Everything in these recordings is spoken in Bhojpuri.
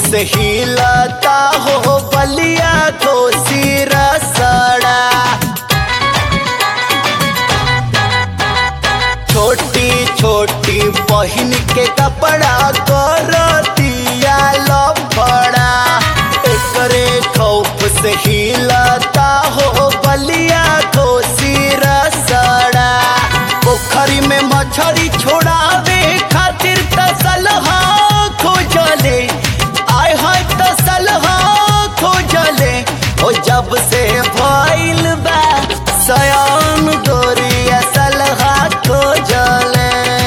से हिलता हो बलिया को सिरा सड़ा छोटी छोटी बहिन के कपड़ा कर दिया लफड़ा एकरे खौफ से हिलता हो बलिया को सिरा सड़ा पोखरी में मछरी छोड़ावे खातिर तसलहा खोजले आय है तसलहा खोजले ओ जब से भइल बा सयान गोरिया सलहा खोजले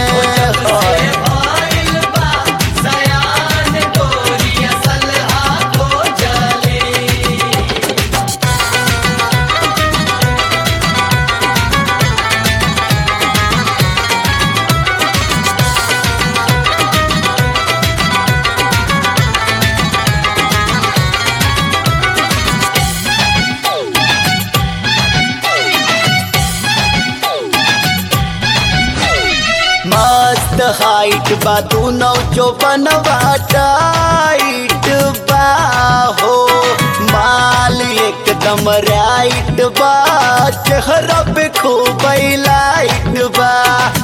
मस्त हाइट बा दोनों जो बनवा टाइट बा हो माल एकदम राइट बा चेहरा पे खूब लाइट बा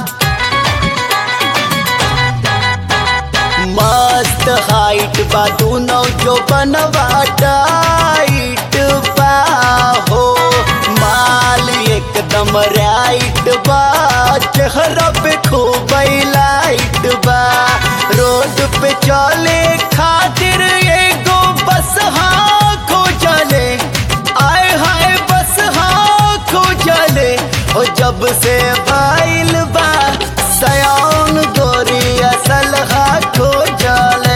मस्त हाइट बा दोनों जो बनवा टाइट बा हो माल एकदम राइट बा चेहरा पे खूब लाइट बा रोड पे चले खातिर एगो बस हाँ खोजले आए हाय बस हाँ खोजले हो जब से भइल बा सयान गोरिया सलहा खोजले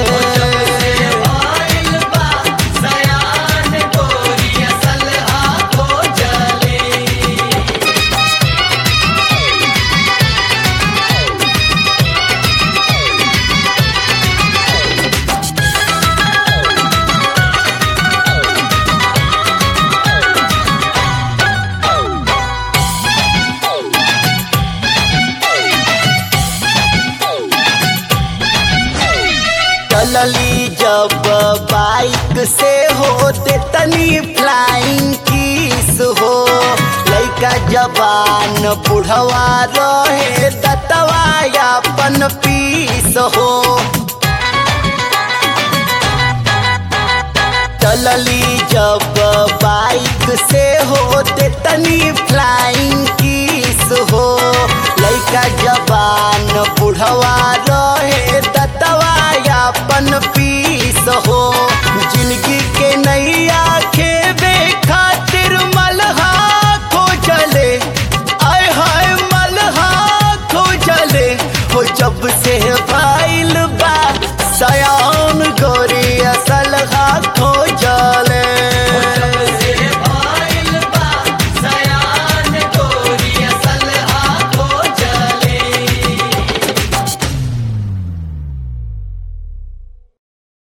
चलली जब बाइक से होते तनी फ्लाइंग किस हो लइका जवान बुढ़वा रहे दतवा यापन पीस हो चलली जब बाइक से होते तनी फ्लाइंग किस हो लइका जवान बुढ़वा रहे दतवा यापन पीस हो